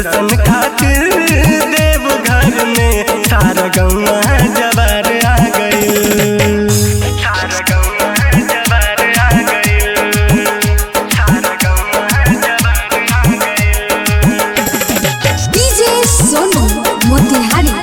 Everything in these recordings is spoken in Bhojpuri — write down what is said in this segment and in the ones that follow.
दर्शन खातिर देव घर में सारा गौवा जवार आ गइल सारा गौवा जवार आ गइल सारा गौवा जवार आ गइल डीजे सोनू मोतिहारी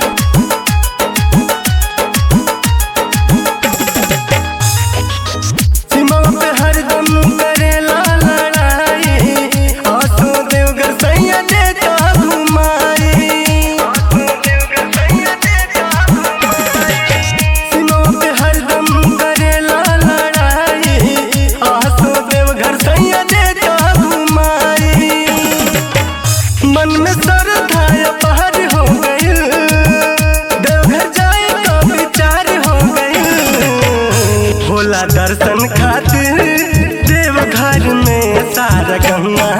सीमा पे हरदम करेला लड़ाई आसो देवगर सैया देता घुमाई सीमा पे हरदम करेला लड़ाई आसो देवघर सैया देता घुमाई मन में श्रद्धा पहर हो गई देवघर जाए का विचार हो गई भोला दर्शन खातिर देवघर में सारा गंगा